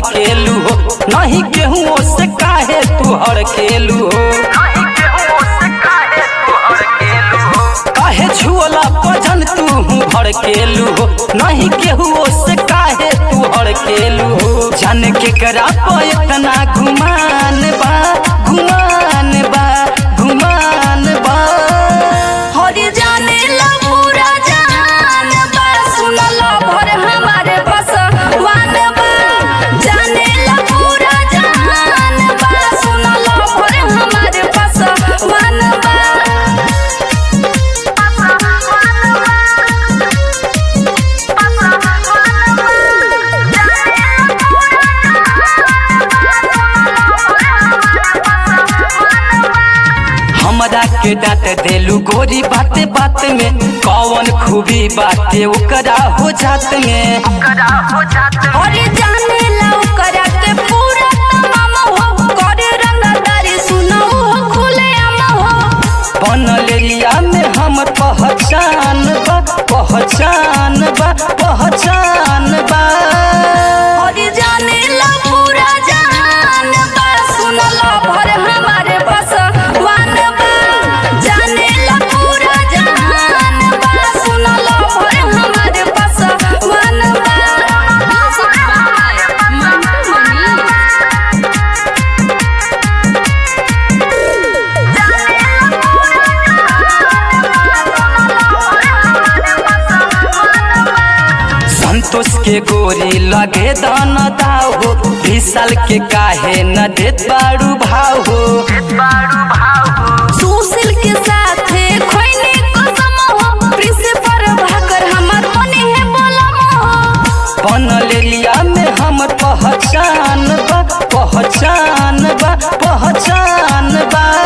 भड़केलू हो नहीं केहू से काहे तू हड़केलू हो काहे छुअला पजन तू भड़केलू हो नहीं केहू से काहे तू हड़केलू हो जान के करा प इतना घुमान बा घुमान बा घुमान बा हरि जाने ला पूरा जहान बा सुनला भर हमारे बस वान बा जाने ला पूरा जहान बा सुनला भर हमारे बस वान बा हमरा के डांट देलू गोरी बाते बात में कौन खूबी बाटे ओकरा हो जात में हरि जाने ला ओकरा के पूरा तमाम हो करे रंगदारी सुनो हो खुले आम हो बनलेरिया में हम पहचान बा पहचान बा पहचान बा हरि जाने ला पूरा जहान बा सुनला भर हमारे बस वान बा जाने ला पूरा जहान बा सुनला भर हमारे बस वान बा संतोष के गोरी लगे दान दाव हो विशाल के काहे न देत बारू भाव हो सुशील के साथे खोइने कसम हो प्रिंसिपल भाकर हमर मने है बोलम हो बनलेरिया में हम पहचान बा पहचान बा पहचान बा